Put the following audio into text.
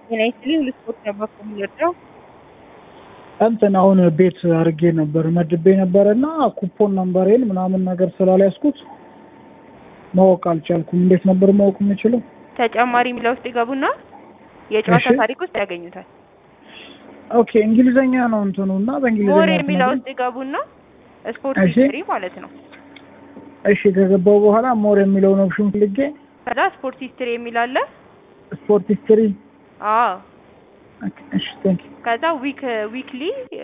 ጤና ይስጥልኝ ልስፖርት ነበር የምወደው። እንትን አሁን ቤት አድርጌ ነበር መድቤ ነበር እና ኩፖን ነምበሬን ምናምን ነገር ስላልያዝኩት ማወቅ አልቻልኩም። እንዴት ነበር ማወቅ የምችለው? ተጨማሪ የሚለው ውስጥ ይገቡና የጨዋታ እሺ። ታሪክ ውስጥ ያገኙታል። ኦኬ እንግሊዘኛ ነው እንትኑ እና በእንግሊዘኛ ሞር የሚለው ትነግሪኝ? ውስጥ ይገቡና ስፖርት እሺ። ሂስትሪ ማለት ነው። እሺ ከገባው በኋላ ሞር የሚለውን ኦፕሽን ፈልጌ ከዛ ስፖርት ሂስትሪ የሚል አለ። ስፖርት ሂስትሪ አዎ እሺ ቴንክ ከዛ ዊክ ዊክሊ